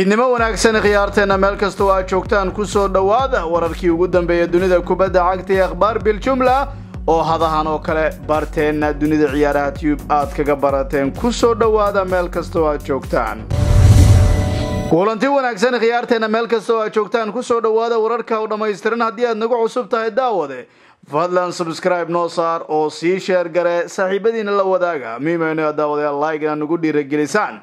fiidnimo wanaagsan khiyaarteenna meel kastoo aad joogtaan ku soo dhowaada wararkii ugu dambeeya dunida kubadda cagta ee akhbaar biljumla oo hadahan oo kale barteenna dunida ciyaaraha tube aad kaga barateen ku soo dhowaada meel kastoo aad joogtaan kulanti wanaagsan khiyaarteenna meel kastoo aad joogtaan ku soo dhowaada wararka oo dhammaystiran haddii aad nagu cusub tahay daawade fadlan subscribe noo saar oo sii sheer gare saaxiibadiina la wadaaga miimayno daawadayaal like-na nagu dhiiragelisaan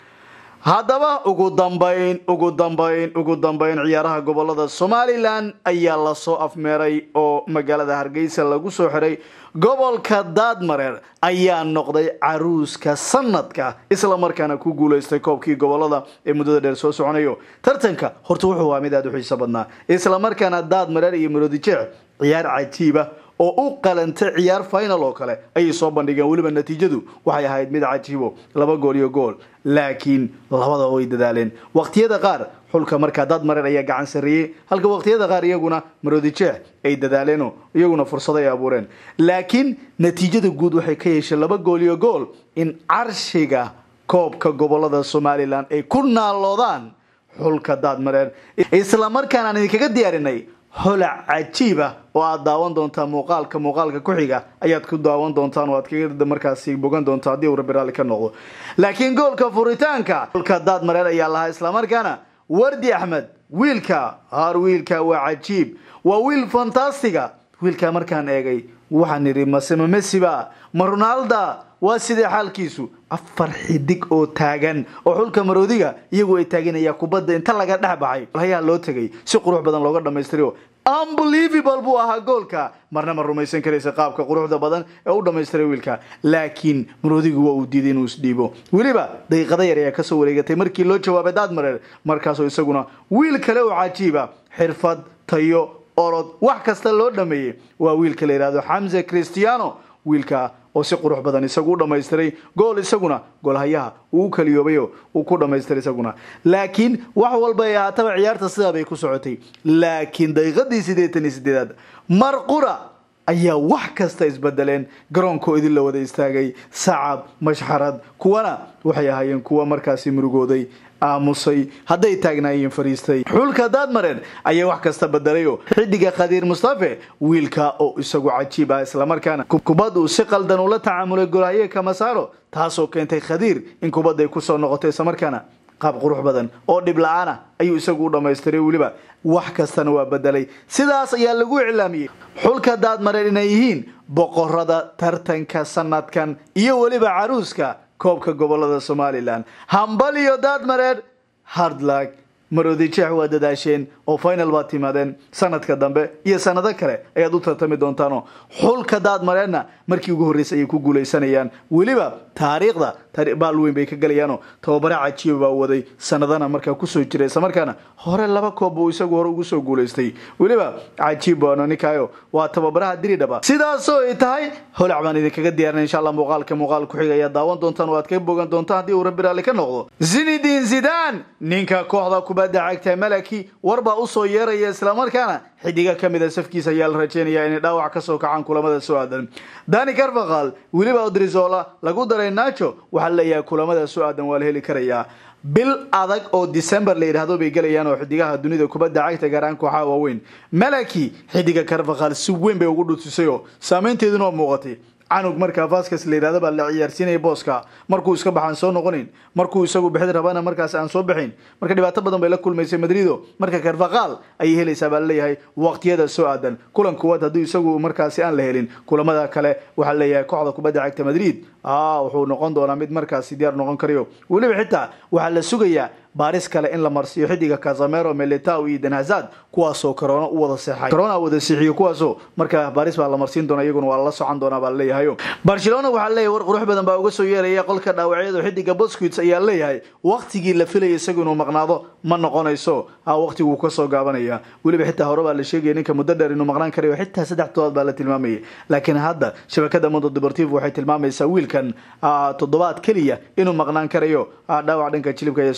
haddaba ugu dambayn ugu dambayn ugu dambayn ciyaaraha gobolada somalilan ayaa lasoo afmeeray oo magaalada hargeysa lagu soo xiray gobolka daadmareer ayaa noqday caruuska sanadka isla markaana ku guuleystay koobkii gobolada ee muddada dheer soo soconayo tartanka horta wuxuu waa mid aada u xiiso badnaa isla markaana daadmareer iyo maroodijeec ciyaar cajiiba oo u qalantay ciyaar final oo kale ayay soo bandhigeen weliba natiijadu waxay ahayd mid cajiibo laba gool iyo gool laakiin labada way dadaaleen waqtiyada qaar xulka markaa dad mareer ayaa gacan sarreeyey halka waqtiyada qaar iyaguna maroodijeex ay dadaaleeno iyaguna fursado ay abuureen laakiin natiijada guud waxay ka yeesheen laba gool iyo gool in carshiga koobka gobolada somalilan ay ku naaloodaan xulka daadmareer isla markaan aan idinkaga diyaarinay holac cajiiba oo aad daawan doontaa muuqaalka muuqaalka ku xiga ayaad ku daawan doontaan oo aad kaga markaasi bogan doontaa haddii uu rabbi raalli ka noqdo laakiin goolka furitaanka golka daad mareer ayaa lahaa islamarkaana wardi axmed wiilka har wiilka waa cajiib waa wiil fantastiga wiilka markaan eegay waxaan idhi masema mesiba ma ronalda waa sidee xaalkiisu afar xidig oo taagan oo xulka maroodiga iyagu ay taaganaya kubadda inta laga dhex baxay hayaa loo tegay si qurux badan looga dhammaystirayo unbelievable buu ahaa goolka marna ma rumaysan karaysa qaabka quruxda badan ee u dhammaystiray wiilka laakiin maroodigu waa uu diiday inuu isdhiibo weliba daqiiqada yar ayaa kasoo wareegatay markii loo jawaabay daadmareer markaasoo isaguna wiil kale oo cajiiba xirfad tayo orod wax kasta loo dhameeyey waa wiilka la yidhahdo xamse christiano wiilka oo si qurux badan isagu u dhammaystiray gool isaguna goolhayaha uu kaliyoobayo uu ku dhammaystiray isaguna laakiin wax walba ay ahaataba ciyaarta sidaa bay ku socotay laakiin daqiiqadii siddeetan iyo sideedaad marqura ayaa wax kasta isbedeleen garoonkoo idin la wada istaagay sacab mashxarad kuwana waxay ahaayeen kuwa markaasi murugooday aamusay hadday taagnaayeen fariistay xulka daadmareer ayaa wax kasta bedelayo xidiga khadiir mustafe wiilka oo isagu cajiib ah islamarkaana kubad uu si qaldan ula tacaamulay golhaye kamasaaro taasoo keentay khadiir in kubadday kusoo noqoto islamarkaana qaab qurux badan oo dhib la-aan ah ayuu isagu u dhammaystiray weliba wax kastana waa bedelay sidaas ayaa lagu iclaamiyey xulka daadmareer inay yihiin boqorada tartanka sanadkan iyo weliba caruuska koobka gobolada somalilan hambal iyo daadmareer hardlag maroodijeex waa dadaasheen oo final baad timaadeen sanadka dambe iyo sanado kale ayaad u tartami doontaanoo xulka daadmareerna markii ugu horreysay ayay ku guulaysanayaan weliba taariikhda baal weyn bay ka galayaanoo tababare cajiiba baa waday sanadana markaa kusoo jiray islamarkaana hore laba koob buu isagu hore ugu soo guulaystay weliba cajiib baano ninkaayo waa tababaraha diridhaba sidaasoo ay tahay holac baan idinkaga diyaarinay insha allah muuqaalka muuqaal ku xiga ayaad daawan doontaan oo aad kaga bogan doontaan haddii uu rabbi raalli ka noqdo zinidin zidan ninka kooxda kubadda cagta malaki warbaa usoo yeeraya islamarkaana xidiga ka mida safkiisa ayaa la rajeynayaa inay dhaawac kasoo kacaan kulamada soo aadan dani carvaqal weliba odrizola lagu daray nacho waxaa laleeyahay kulamada soo aadan waa la heli karayaa bil adag oo december la yidhaahdo bay gelayaan oo xidigaha dunida kubadda cagta gaaraan kooxaha waaweyn malaki xidiga carvaqal si weyn bay ugu dhutusay oo saameynteeduna waa muuqatay canug markaa vaskas la yidhahdo baa la ciyaarsiinaya booska markuu iska baxaan soo noqonin markuu isagu bixid rabana markaas aan soo bixin marka dhibaato badan bay la kulmaysay madrido marka karfaqaal ayay helaysaa baa laleeyahay waqtiyada soo aadan kulan kuwaad haddii isagu markaasi aan la helin kulamada kale waxaa laleeyahay kooxda kubadda cagta madrid wuxuu noqon doonaa mid markaasi diyaar noqon karayo weliba xitaa waxaa la sugayaa baaris kale in la marsiiyo xidiga casamero melitao iyo danhazad kuwaasoo corona u wada seexay corona wada seexiyo kuwaasoo markaa baaris baa la marsiin doona iyaguna waa lala socon doonaa baa laleeyahayo barcelona waxaa leeyahay war qurux badan baa uga soo yeeraya qolka dhaawacyada xidiga bosquits ayaa leeyahay waqtigii la filayay isagu inuu maqnaado ma noqonayso waqtiguu kasoo gaabanaya weliba xitaa hore baa la sheegaya ninka muddo dheer inuu maqnaan karayo xitaa saddex todobaad baa la tilmaamayay laakiin hadda shabakada mondo deportivo waxay tilmaamaysaa wiilkan toddobaad keliya inuu maqnaan karayo dhaawac dhanka jilibka ayaa soo gaaray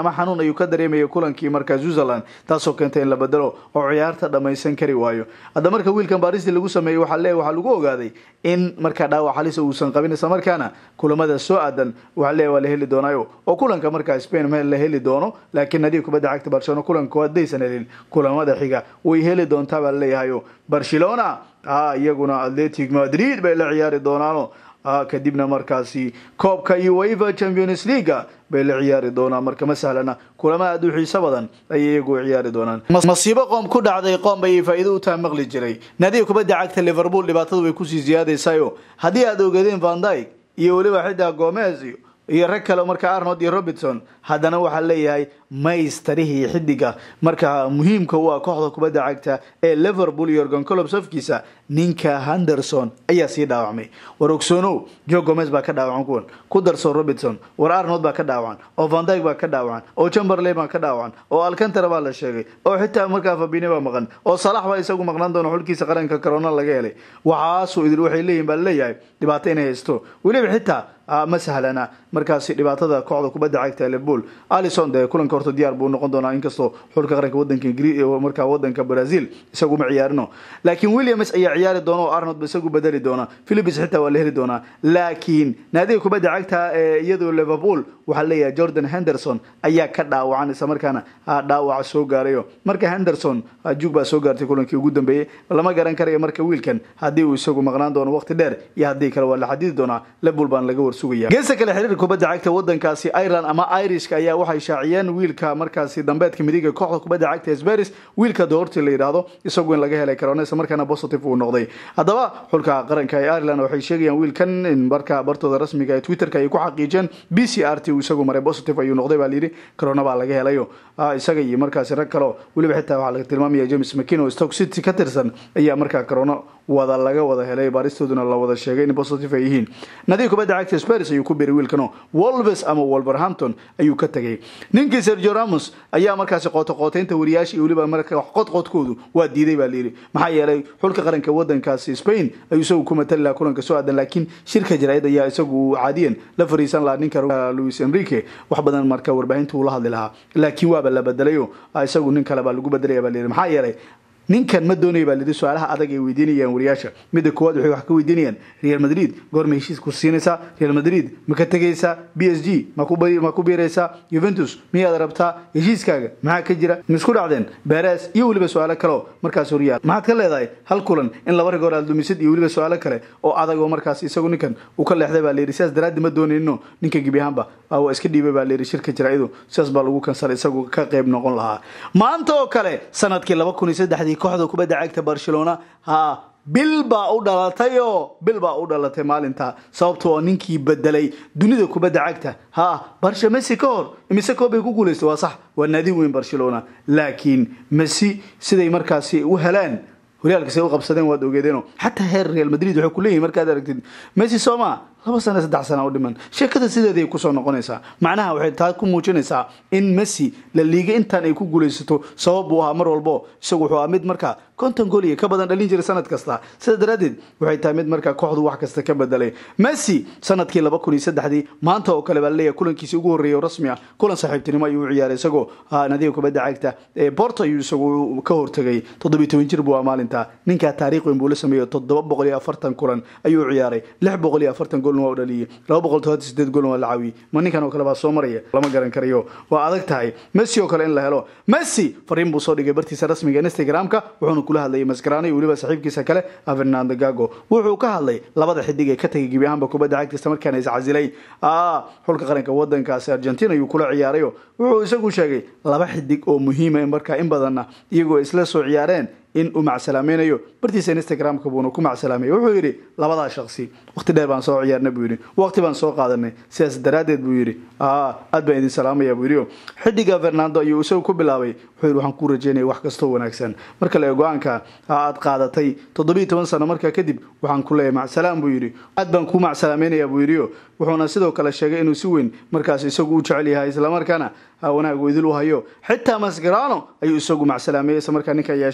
ama xanuun ayuu ka dareemaya kulankii markaa switzerland taasoo keentay in la bedelo oo ciyaarta dhammaysan kari waayo hadda marka wiilkan baaristi lagu sameeyey waxaa leeyahy waxaa lagu ogaaday in markaa dhaawac halisa uusan qabin isla markaana kulamada soo aadan waxaa leeyahy waa la heli doonaayo oo kulanka markaa spain meel la heli doono laakiin nadiib kubadda cagta barcelona kulanka haddaysan helin kulamada xiga way heli doontaa baa laleeyahayo barcelona iyaguna atletic madrid bay la ciyaari doonaano kadibna markaasi koobka ueva champions leaga bay la ciyaari doonaan marka ma sahlana kulama aad u xiiso badan ayay iyagu ciyaari doonaan masiibo qoom ku dhacday qoom bay faa'iido u taha maqli jiray nadiib kubadda cagta liverpool dhibaatadu way kusii siyaadaysayo haddii aad ogeedeen van dyke iyo weliba xitaa gomez iyo rag kale marka arnold iyo robertson haddana waxaa leeyahay maystarihii xidiga marka muhiimka u ah kooxda kubadda cagta ee liverpool iyo organ colob safkiisa ninka henderson ayaa sii dhaawacmay war ogsoonow jo gomez baa ka dhaawacan kuwan ku darso robertson war arnold baa ka dhaawacan oo van dyke baa ka dhaawacan oo chamberlain baa ka dhaawacan oo alcantara baa la sheegay oo xitaa markaa fabine baa maqan oo salax baa isagu maqnaan doona xulkiisa qaranka corona laga helay waxaasuu idil waxay leeyihin baa laleeyahay dhibaato inay haysto weliba xitaa ma sahlana markaasi dhibaatada kooxda kubadda cagta liverpool alison dee kulanka horta diyaar buu noqon doonaa inkastoo xulka qaranka wadanka markaa wadanka brazil isagu ma ciyaarino laakiin williams ayaa ciyaari doona oo arnold ba isagu bedeli doona philips xitaa waa la heli doonaa laakiin naadiga kubadda cagta ee iyadoo liverpool waxaa leeyahay jordan henderson ayaa ka dhaawacan isla markaana dhaawaca soo gaarayo marka henderson jug baa soo gaartay kulankii ugu dambeeyey lama garan karayo marka wiilkan haddii uu isagu maqnaan doono waqti dheer iyo haddii kale waa la xadidi doonaa liverpool baan laga warsugaya geesta kale xiriir kubadda cagta wadankaasi ireland ama irishka ayaa waxay shaaciyeen wiilka markaasi dambeedka midiga kooxda kubadda cagta sbaris wiilka doorti la yidhaahdo isagu in laga helay corona isla markaana positive uu noqday haddaba xulka qaranka ee ireland waxay sheegayaan wiilkan in markaa bartooda rasmiga ee twitterka ay ku xaqiijeen b c r t uu isagu maray positive ayuu noqday baa layidhi corona baa laga helayo isaga iyo markaasi rag kaleo weliba xitaa waxaa laga tilmaamaya james mckin oo stoke city ka tirsan ayaa markaa corona wada laga wada helay baaristooduna la wada sheegay in positive ay yihiin nadiib kubadda cagta spars ayuu ku biray wiilkano wolves ama wolverhampton ayuu ka tegay ninkii sergio ramos ayaa markaasi qootaqooteynta wariyaasha iyo weliba marka qodqodkoodu waa diiday baa layidhi maxaa yeelay xulka qaranka wadankaasi spain ayuu isagu ku matali lahaa kulanka soo aadan laakiin shirka jaraa'id ayaa isagu caadiyan la fariisan lahaa ninka luis enrique wax badan marka warbaahinta uu la hadli lahaa laakiin waaba la bedelayo isagu nin kale baa lagu bedelaya baa layidhi maxaa yeelay ninkan ma doonaya baa lidhi su-aalaha adag ay weydiinayaan wariyaasha midda koowaad waxay wax ka weydiinayaan real madrid goorma heshiis ku siinaysaa real madrid ma ka tegaysaa b s g ma ku biiraysaa juventus miyaad rabtaa heshiiskaaga maxaa ka jira ma isku dhacdeen beres iyo weliba su-aalo kaleo markaas horyaal maxaad ka leedahay hal kulan in laba rigoor aad dumisid iyo weliba su-aalo kale oo adag oo markaas isagu ninkan uu ka leexday baa layidhi sidaas daraaddi ma doonayno ninka gebi ahaanba waa iska dhiibay baa layidhi shirka jaraaidu sidaas baa lagu kansalay isagu ka qayb noqon lahaa maanta oo kale sanadkii laba kun iyo saddexdii kooxda kubadda cagta barcelona ha bil baa u dhalatay oo bil baa u dhalatay maalinta sababto oo ninkii bedelay dunida kubadda cagta ha barsha messi ka hor imise koob bay ku guulaystay waa sax waa naadi weyn barcelona laakiin messi siday markaasi u heleen horyaalkasay u qabsadeen waad ogeedeeno xataa heer real madrid waxay ku leeyihin markaad aragtid messi sooma laba sana saddex sana u dhiman sheekada sideeday kusoo noqonaysaa macnaha waxay taa ku muujinaysaa in messi la liiga intaan ay ku guulaysato sabab buu ahaa mar walbo isagu wuxuu ahaa mid markaa konton gool iyo ka badan dhalin jiray sanad kasta sida daraaddeed waxay tahay mid markaa kooxdu wax kasta ka bedelay messi sanadkii laba kun iyo saddexdii maanta oo kale baa laleeyahay kulankiisii ugu horreeyay oo rasmi ah kulan saaxiibtinimo ayuu u ciyaaray isagoo nadiga kubadda cagta ee porto ayuu isagu ka hortegay toddobiyo toban jir buu ah maalinta ninkaa taariikh weyn buu la sameeyey toddoba boqol iyo afartan kulan ayuu u ciyaaray lix boqol iyo afartan goolna waa u dhaliyey laba boqol todobaatan sideed goolna waa la caawiyey ma ninkan oo kale baa soo maraya lama garan karayo waa adag tahay messi oo kale in la helo messi fariin buu soo dhigay bartiisa rasmiga instagramka wuxuuna kula hadlayay maskarano iyo weliba saaxiibkiisa kale fernando gago wuxuu ka hadlay labada xidig ee ka tagay gebi ahaanba kubadda cagta isla markaana iscasilay xulka qaranka wadankaasi argentina ayuu kula ciyaarayo wuxuu isagu sheegay laba xidig oo muhiima markaa in badanna iyagoo isla soo ciyaareen in uu macsalaamaynayo bartiisa instagramka buuna ku macsalaamay wuxuu yidhi labadaa shaqsi waqti dheer baan soo ciyaarnay buu yidhi waqti baan soo qaadanay sidaas daraaddeed buu yidhi aad baan idin salaamaya buu yidhi xidiga fernando ayuu isagu ku bilaabay wuxuu yidhi waxaan kuu rajeynaya wax kastoo wanaagsan marka le go-aanka aad qaadatay toddobiiyo toban sano markaa kadib waxaan ku leeyahay macsalaam buu yidhi aad baan kuu macsalaameynaya buu yidhi wuxuuna sidoo kale sheegay inuu si weyn markaas isagu u jecel yahay islamarkaana wanaag idil u hayo xitaa masgarano ayuu isagu macsalaameeyey isla markaa ninka ayaa sheegay gibaan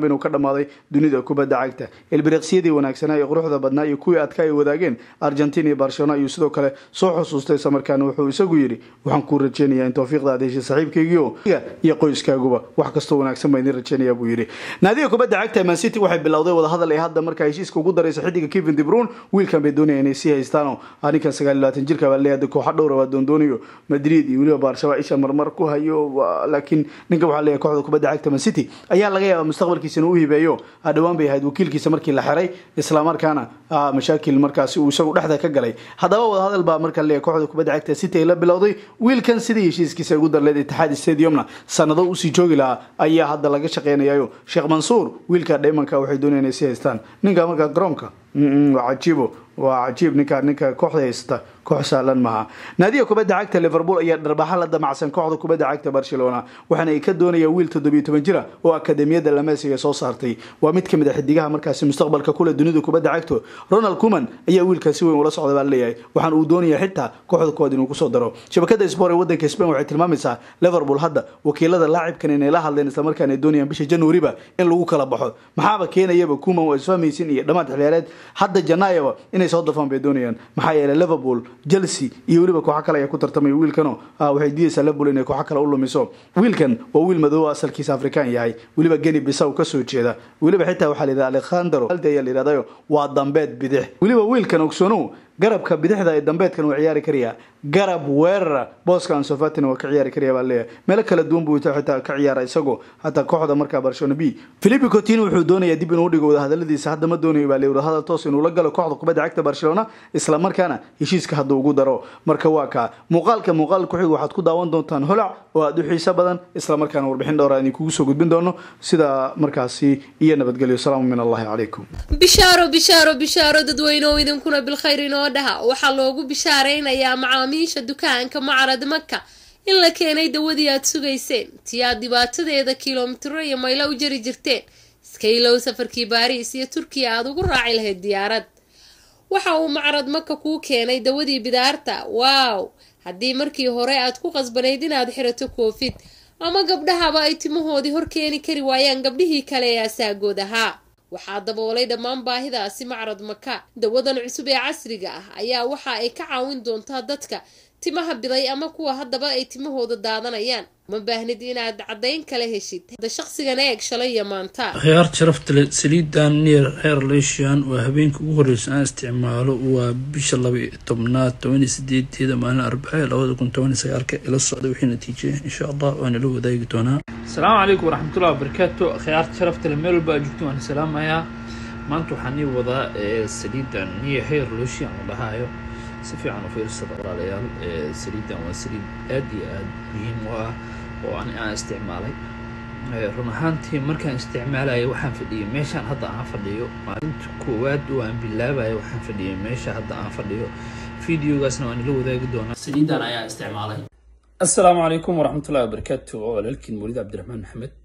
inuu ka dhammaaday dunida kubadda cagta ilbiriqsiyadii wanaagsanaa ee quruxda badnaa iyo kuwii adka ay wadaageen argentina iyo barcelona ayuu sidoo kale soo xusuustay islamarkaana wuxuu isagu yidhi waxaan kuu rajeynayaa in towfiiqda aad heshay saaxiibkaygiio iyo qoyskaaguba wax kastoo wanaagsan baa idin rajeynaya buu yidhi naadiga kubadda cagta man city waxay bilowday wadahadal ee hadda markaa heshiiska ugu daraysa xidiga kevin debrun wiilkan bay doonaya inay sii haystaano ninkan sagaal iyo labaatan jirka baa leeyahay kooxa dhowra waa doondoonayo madrid iyo weliba baarshabaa isha marmar ku hayo laakiin ninka waxaa leeyahay kooxda kubadda cagta man city ayaa laga yaaba mustaqbalkiisa inuu u hibeeyo dhowaan bay ahayd wakiilkiisa markii la xiray islamarkaana mashaakil markaasi uu isagu dhexda ka galay haddaba wadahadal baa marka leeyahay kooxda kubadda cagta city ay la bilowday wiilkan sidii heshiiskiisa ugu darleed itixaad stadiumna sanado usii joogi lahaa ayaa hadda laga shaqeynayayo sheekh mansuur wiilka dheymanka waxay doonayaan inay sii haystaan ninka markaa garoonka waa cajiibo waa cajiib ninka ninka kooxda haysta koox sahlan maaha naadiga kubadda cagta liverpool ayaa dharbaxa la damacsan kooxda kubadda cagta barcelona waxaana ay ka doonayaan wiil toddobiyo toban jira oo akademiyadda lamesiga soo saartay waa mid kamid a xidigaha markaasi mustaqbalka kule dunida kubadda cagto ronald kuman ayaa wiilkaa si weyn ula socda baa leeyahay waxaan uu doonaya xitaa kooxda kuwaad inuu kusoo daro shabakada sport ee wadanka spain waxay tilmaamaysaa liverpool hadda wakiilada laacibkan inay la hadleen islamarkaana ay doonayaan bisha januariba in lagu kala baxo maxaaba keenayaba kuman waa isfahmaysin iyo dhammaad xiliyaareed hadda janaayaba inay soo dafaan bay doonayaan maxaa yeelay liverpool chelsea iyo weliba kooxo kale ayaa ku tartamaya wiilkano waxay diidaysaa liverpool inay kooxo kale u lumiso wiilkan waa wiil madoobo asalkiisa afrikaan yahay weliba geni bisaw kasoo jeeda weliba xitaa waxaa la yidhahda alekhandro alde ayaa la yidhahdayo waa dambeed bidix weliba wiilkan ogsoonow garabka bidixda ee dambeedkan waa ciyaari karayaa garab weerara booska ansofatina waa ka ciyaari karaya baa leeyahay meelo kala duwan buu xitaa ka ciyaara isagoo hataa kooxda markaa barcelona b philippe coutinho wuxuu doonayaa dib inuu dhigo wadahadaladiisa hadda ma doonayo baa leeyahay wadahadal toos inuu la galo kooxda kubadda cagta barcelona isla markaana heshiiska hadda ugu daro marka waa kaa muuqaalka muuqaal ku xiga waxaad ku daawan doontaan holac oo aada u xiiso badan isla markaana warbixin dhowr aan idinkugu soo gudbin doono sida markaasi iyo nabadgelyo salaamu min allahi calaykum bishaaro bishaaro bishaaro dadweyneoo idinkuna bilkhayr inoo dhaha waxaa loogu bishaaraynayaa macaamiisha dukaanka macarad maka in la keenay dawadii aad sugayseen tii aad dhibaatadeeda kilomitiro iyo maylo u jari jirteen iska ilow safarkii baariis iyo turkiya aada ugu raaci lahayd diyaarad waxa uu macarad maka kuu keenay dawadii bidaarta waaw haddii markii hore aad ku qasbanayd inaad xirato koofid ama gabdhahaba ay timahoodii hor keeni kari waayaan gabdhihii kale ee asaagood ahaa waxaa daboolay dhammaan baahidaasi macrad maka dawadan cusub ee casriga ah ayaa waxa ay ka caawin doontaa dadka timaha biday ama kuwa haddaba ay timahooda daadanayaan ma baahnid inaad caddayn kala heshid hadda shaqsigan eeg shalay iyo maanta khiyaar sharafta le saliidan neer heer leeshian waa habeenka ugu horreysa aan isticmaalo waa bisha laba iyo tobnaad toban iyo sideedeeda maalin arbace labada kun toban iyo sagaalka ila socda wixii natiije insha allah waana la wadaagi doonaa asalaamu calaykum waraxmatullahi wabarakaatu khiyaarta sharafta le meel walba aad joogto waan salaamayaa maanta waxaan ii wadaa saliidan neer heer leeshian la dhahaayo si fiican u fiirsada walaalayaal saliidan waa saliid aada iyo aada muhiim u ah oo ani aan isticmaalay run ahaantii markaan isticmaalaya waxaan fadhiyay meeshaan hadda aan fadhiyo maalinta koowaad oo aan bilaabaya waxaan fadhiyay meesha hadda aan fadhiyo videogaasna waan ila wadaagi doonaa saliidan ayaa isticmaalay asalaamu calaykum waraxmatullahi wabarakaatu walaalkiin mawlid cabdiraxmaan maxamed